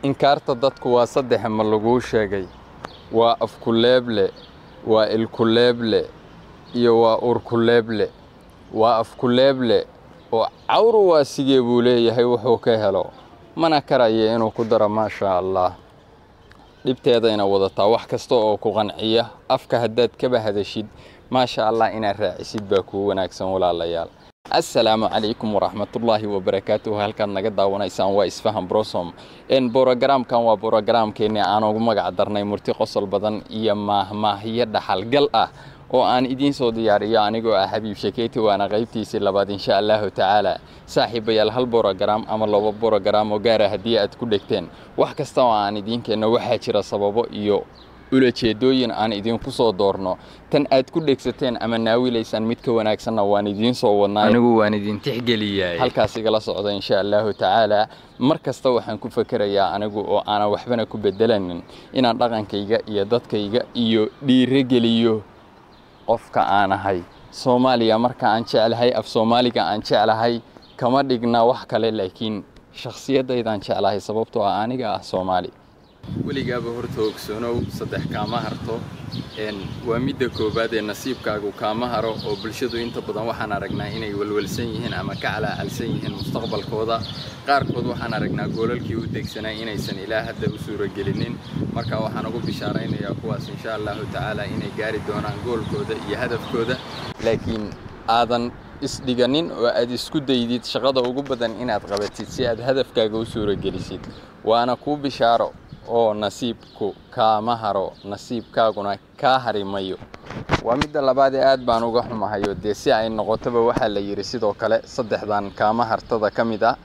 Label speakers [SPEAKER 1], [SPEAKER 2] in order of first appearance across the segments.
[SPEAKER 1] inkaarta dadku waa saddex ma laguu sheegay waa afkuleeble waa ilkuleeble iyo waa urkuleeble waa afkuleeble oo cawru waa sigee buu leeyahay wuxuu ka helo mana karaya inuu ku daro maashaa allah dhibteedayna wadataa wax kasta oo ku qanciya afka haddaad kaba hadashid maasha allah inaad raacisid baa kuu wanaagsan walaalayaal assalaamu calaykum waraxmatullaahi wabarakaatuhu halkaad naga daawanaysaan waa isfahan brosom n borogaraamkan waa borogaraamkeenni aan ugu magac darnay murti qosol badan iyo maahmaahyo dhaxalgal ah oo aan idiin soo diyaariyo anigoo ah xabiib shekeyti waana qaybtiisii labaad insha allahu tacaala saaxiibayaal hal borogaraam ama laba borogaraam oo gaara haddii aad ku dhegteen wax kasta oo aan idiin keenno waxaa jira sababo iyo ulajeedooyin aan idinku soo doorno tan aad ku dhegsateen ama naawilaysaan mid ka wanaagsanna waan idiin soo wadnaa anigu waan idin tixgeliyay halkaas igala socda insha allahu tacaala mar kasta waxaan ku fakerayaa anigu oo aanan waxbana ku bedelanin inaan dhaqankayga iyo dadkayga iyo dhiirogeliyo qofka aan ahay soomaaliya marka aan jeclahay af soomaaliga aan jeclahay kama dhigna wax kale laakiin shakhsiyaddaydaan jeclahay sababtoo ah aniga ah soomaali weligaaba horta ogsoonow saddex kaama harto waa midda koowaad ee nasiibkaagu kaama haro oo bulshadu inta badan waxaan aragnaa inay walwalsan yihiin ama ka calaacalsan yihiin mustaqbalkooda qaarkood waxaan aragnaa goolalkii u degsanaa inaysan ilaa hadda u suuragelinin marka waxaan ugu bishaaraynayaa kuwaas insha allahu tacaala inay gaari doonaan goolkooda iyo hadafkooda laakiin aadan isdhiganin oo aad isku daydid shaqada ugu badan inaad qabatid si aad hadafkaaga u suuragelisid waana kuu bishaaro oo nasiibku kaama haro nasiibkaaguna kaa hari mayo waa midda labaad ee aad baan uga xumahayo dee si ay noqotoba waxaa la yidhi sidoo kale saddexdan kaama hartada ka mid ah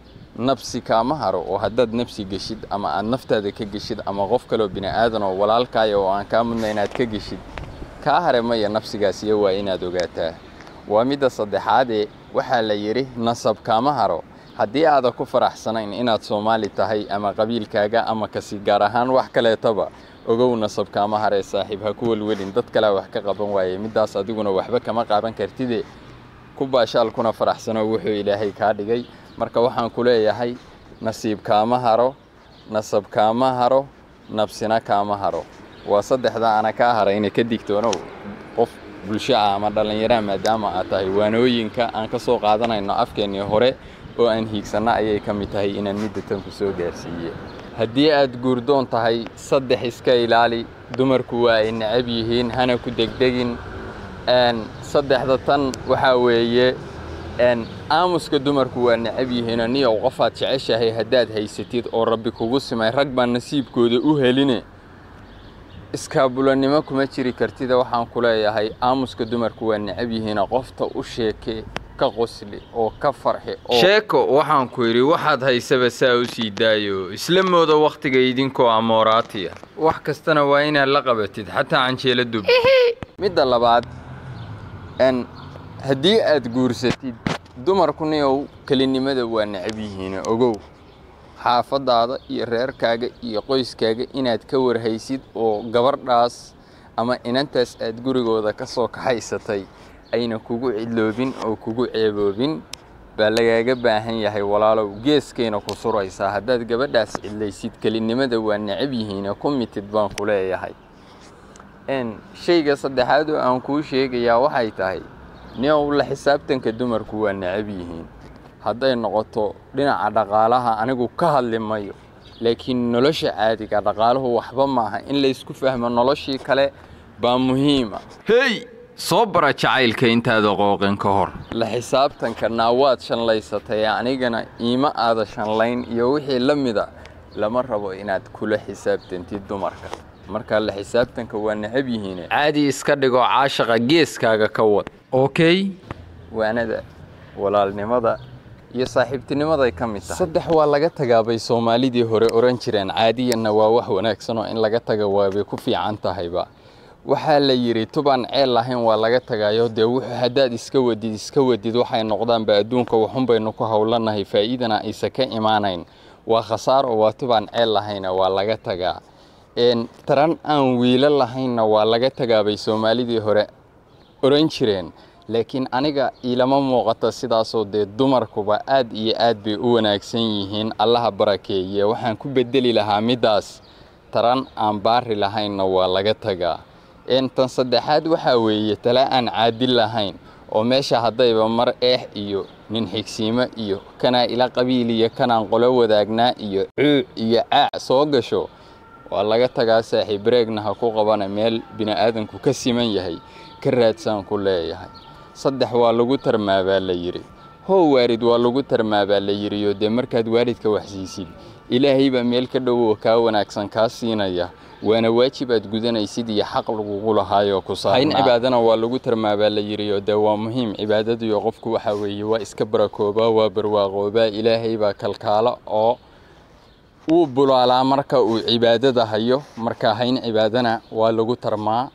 [SPEAKER 1] nabsi kaama haro oo haddaad nabsi geshid ama aad naftaada ka geshid ama qof kaleo bini aadan oo walaalkaaya oo aan kaa mudna inaad ka geshid kaa hare maya nafsigaasiyo waa inaad ogaataa waa midda saddexaadee waxaa la yidhi nasab kaama haro haddii aadan ku faraxsanayn inaad soomaali tahay ama qabiilkaaga ama kasi gaar ahaan wax kaleetaba ogow nasab kaama haree saaxiib ha ku welwelin dad kalea wax ka qaban waaye middaas adiguna waxba kama qaban kartide ku baashaal kuna faraxsano wuxuu ilaahay kaa dhigay marka waxaan ku leeyahay nasiib kaama haro nasab kaama haro nabsina kaama haro waa saddexda ana kaa harayna ka digtoonow qof bulsho ah ama dhallinyaraha maadaama aad tahay waanooyinka aan ka soo qaadanayno afkeennii hore oo aan hiigsanno ayay ka mid tahay inaan midda tan ku soo gaarsiiye haddii aad guurdoon tahay saddex iska ilaali dumarku waa ay necab yihiin hana ku degdegin saddexda tan waxaa weeye aamuska dumarku waa necab yihiinoo niyow qofaad jeceshahay haddaad haysatid oo rabbi kugu simay rag baa nasiibkooda u heline iskaabulanimo kuma jiri kartida waxaan ku leeyahay aamuska dumarku waa necab yihiina qofta u sheeke ka qosli oo ka farxi sheeko waxaan ku yidhi waxaad haysaba saa u sii daayo isla mooda wakhtiga idinkoo amooraatiya wax kastana waa inaad la qabatid xataa canjeela dub midda labaad n haddii aad guursatid dumarku niyow kelinimada waa necab yihiin ogow xaafaddaada iyo reerkaaga iyo qoyskaaga inaad ka warhaysid oo gabardhaas ama inantaas aad gurigooda ka soo kaxaysatay ayna kugu cidloobin oo kugu ceeboobin baa lagaaga baahan yahay walaalow geeskayna ku suraysaa haddaad gabadhaas cidlaysid kelinimada waa necab yihiine ku mitid baan ku leeyahay shayga saddexaad oo aan kuu sheegayaa waxay tahay niow la xisaabtanka dumarku waa necab yihiin hadday noqoto dhinaca dhaqaalaha anigu ka hadli mayo laakiin nolosha caadiga dhaqaaluhu waxba maaha in laysku fahmo noloshii kale baa muhiima hey soo bara jacaylka intaada qooqin ka hor la xisaabtanka naawaad shanlaysatay anigana iima aada shanlayn iyo wixii la mida lama rabo inaad kula xisaabtantid dumarka marka la xisaabtanka waa necab yihiine caadi iska dhigo caashaqa geeskaaga ka wad okey waanada walaalnimada iyo saaxiibtinimaday ka mid tahay saddex waa laga tagaabay soomaalidii hore oran jireen caadiyanna waa wax wanaagsan oo in laga taga waabay ku fiican tahayba waxaa la yidhi tubaan ceel lahayn waa laga tagaayo dee wuxuu haddaad iska wadid iska wadid waxay noqdaanba adduunka waxun baynu ku howlanahay faa'iidana aysa ka imaanayn waa khasaaro waa tubaan ceel lahayna waa laga tagaa taran aan wiilo lahaynna waa laga tagaabay soomaalidii hore oran jireen laakiin aniga ilama muuqato sidaasoo dee dumarkuba aad iyo aad bay u wanaagsan yihiin allaha barakeeye waxaan ku bedeli lahaa middaas taran aan baari lahaynna waa laga tagaa tan saddexaad waxaa weeye tala aan caadil lahayn oo meesha haddayba mar eex iyo nin xigsiimo iyo kanaa ila qabiil iyo kanaan qolo wadaagnaa iyo cuuc iyo caac soo gasho waa laga tagaa saaxiib bareegna ha ku qabana meel bini'aadanku ka siman yahay ka raadsaan ku leeyahay saddex waa lagu tarmaa baa la yidhi how waarid waa lagu tarmaa baa la yidhiyo dee markaad waaridka waxsiisid ilaahay baa meel ka dhowow kaa wanaagsan kaa siinaya waana waajib aad gudanaysid iyo xaq lagugu lahaayoo ku saarnaa in cibaadana waa lagu tarmaa baa la yidhiyo dee waa muhiim cibaadadiyo qofku waxaa weeye waa iska barakoobaa waa barwaaqoobaa ilaahay baa kalkaalo oo wuu bulaalaa marka uu cibaadada hayo marka hayn cibaadana waa lagu tarmaa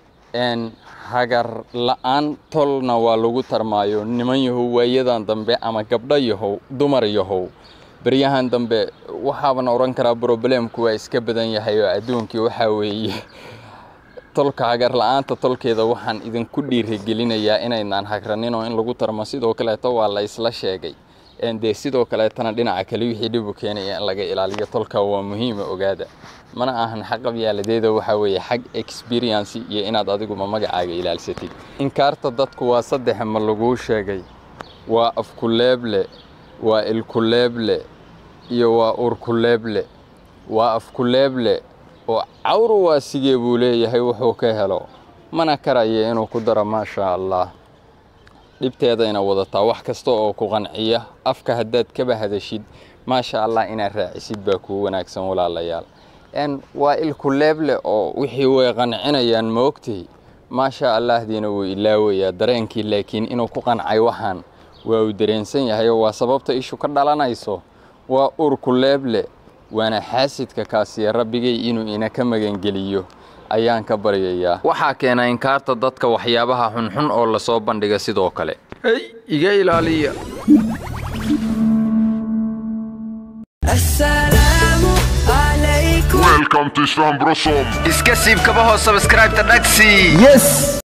[SPEAKER 1] hagar la-aan tolna waa lagu tarmaayo niman yahow waayadan dambe ama gabdho yahow dumar yahow beryahan dambe waxaaban odhan karaa broblemku waa iska badan yahay oo adduunkii waxaa weeye tolka hagar la-aanta tolkeeda waxaan idinku dhiirigelinayaa inaynaan hagranin oo in lagu tarmo sidoo kaleeto waa la isla sheegay dee sidoo kaleetana dhinaca kale wixii dhibu keenaya in laga ilaaliyo tolka waa muhiima ogaada mana ahan xaq qabyaaladeeda waxaa weeye xag experience iyo inaad adiguma magacaaga ilaalsatid inkaarta dadku waa saddex ma laguu sheegay waa afkuleeble waa ilkuleeble iyo waa urkuleeble waa afkuleeble oo cawru waa sigee buu leeyahay wuxuu ka helo mana karaya inuu ku daro maashaa allah dhibteedayna wadataa wax kasta oo ku qanciya afka haddaad kaba hadashid maasha allah inaad raacisid baa kuu wanaagsan walaalayaal waa ilkuleeble oo wixii way qancinayaan ma ogtahi maasha allahdiina wuu ilaawayaa dareenkii laakiin inuu ku qancay waxaan waa uu dareensan yahay oo waa sababta ishu ka dhalanayso waa urkuleeble waana xaasidka kaasiya rabbigay inuu ina ka magangeliyo ayaan ka baryayaa waxaa keena inkaarta dadka waxyaabaha xunxun oo lasoo bandhiga sidoo kale hey iga ilaaliya
[SPEAKER 2] Welcome to Islam Blossom.
[SPEAKER 3] iska siib kabaho sabscribe-ta dhagsi
[SPEAKER 4] yes